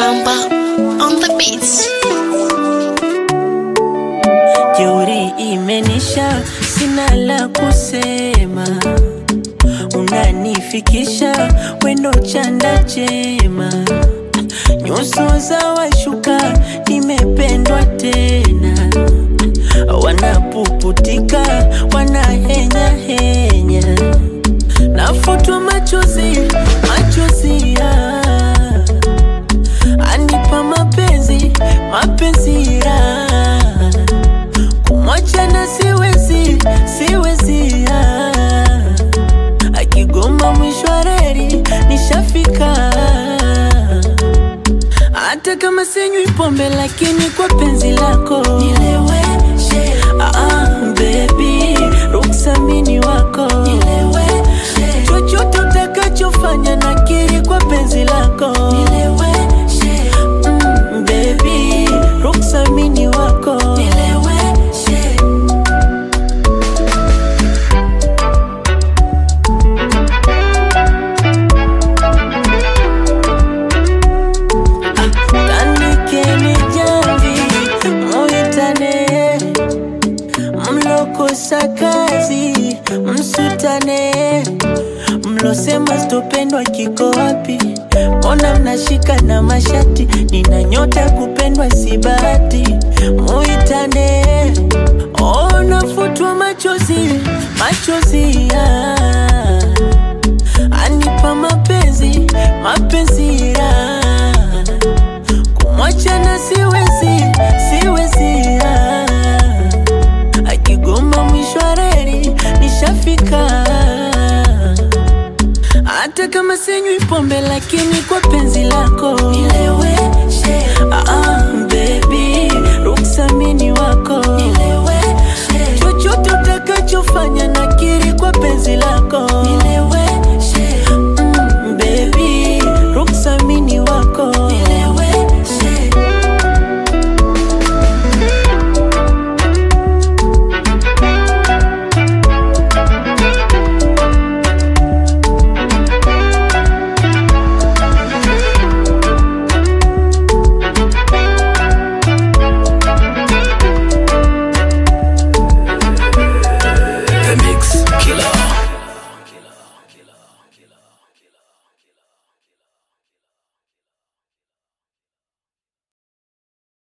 Mamba on the beats. Jeuri imenisha, sina la kusema, unanifikisha wendo chanda chema, nyuso za washuka, nimependwa tena, wanapuputika, wanahenya henya, nafutwa machozi, machozi ya anipa mapenzi, mapenzi ya kumwachana siwezi, siwezi ah. akigoma mwisho wa reli nishafika, hata kama sinywi pombe, lakini kwa penzi lako nileweshe. Ah, baby, ruksamini wako nileweshe. chochote utakachofanya nakiri kwa penzi lako nileweshe. Mm, baby, ruksamini wako nileweshe. Tandikeni jamvi muitane, mlokosa kazi msutane, mlosema sitopendwa kiko wapi? Mbona mnashika na mashati? Nina nyota kupendwa si bahati, muitane. Oh, nafutwa machozi, machozi ya anipa mapenzi, mapenzi ya kumwachana siwezi, siwezi ah. akigoma mwisho wa reli nishafika, hata kama sinywi pombe, lakini kwa penzi lako nileweshe. Ah,